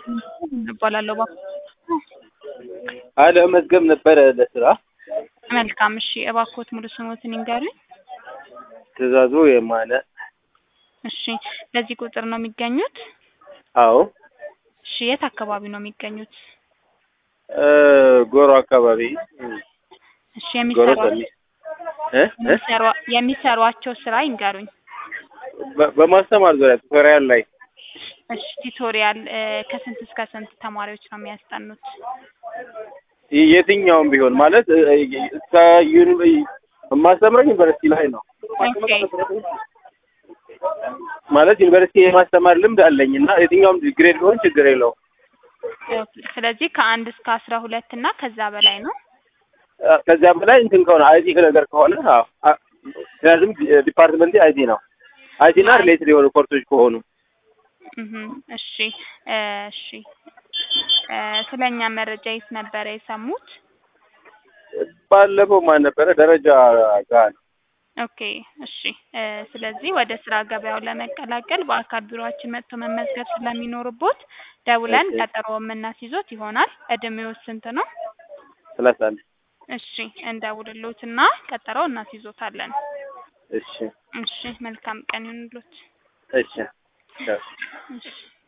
እባላለሁ። እባክዎ አለ መዝገብ ነበረ ለስራ መልካም። እሺ እባክዎት ሙሉ ስሞትን ይንገሩኝ። ትእዛዙ የማነ እሺ በዚህ ቁጥር ነው የሚገኙት? አዎ እሺ የት አካባቢ ነው የሚገኙት? እ ጎሮ አካባቢ እሺ ጎሮ የሚሰሯ ሰሚ እ እ የሚሰሯ- የሚሰሯቸው ስራ ይንገሩኝ። በ- በማስተማር ዙሪያ ቱቶሪያል ላይ እሺ ቲቶሪያል እ ከስንት እስከ ስንት ተማሪዎች ነው የሚያስጠኑት? የ- የትኛውም ቢሆን ማለት እ- እ- እስከ ዩኒ- የማስተምረው ዩኒቨርሲቲ ላይ ነው ኦኬ ማለት ዩኒቨርሲቲ የማስተማር ልምድ አለኝ እና የትኛውም ግሬድ ቢሆን ችግር የለውም። ኦኬ። ስለዚህ ከአንድ እስከ አስራ ሁለት እና ከዛ በላይ ነው። አ- ከዚያ በላይ እንትን ከሆነ አይቲ ነገር ከሆነ አዎ አ- ምክንያቱም ዲ- ዲፓርትመንቴ አይቲ ነው። አይቲ እና ሪሌትድ የሆኑ ኮርሶች ከሆኑ እህ እሺ እ እሺ እ ስለኛ መረጃ የት ነበረ የሰሙት? ባለፈው ማን ነበረ ደረጃ ጋር ነው። ኦኬ እሺ እ ስለዚህ ወደ ስራ ገበያው ለመቀላቀል በአካል ቢሮአችን መጥቶ መመዝገብ ስለሚኖርቦት ደውለን ኦኬ። ቀጠሮ የምናስይዞት ይሆናል። እድሜው ስንት ነው? ሰላሳ አንድ እሺ እንደውልሎትና ቀጠሮ እናስይዞታለን። እሺ እሺ መልካም ቀን ይሁንልዎት። እሺ ቻው። እሺ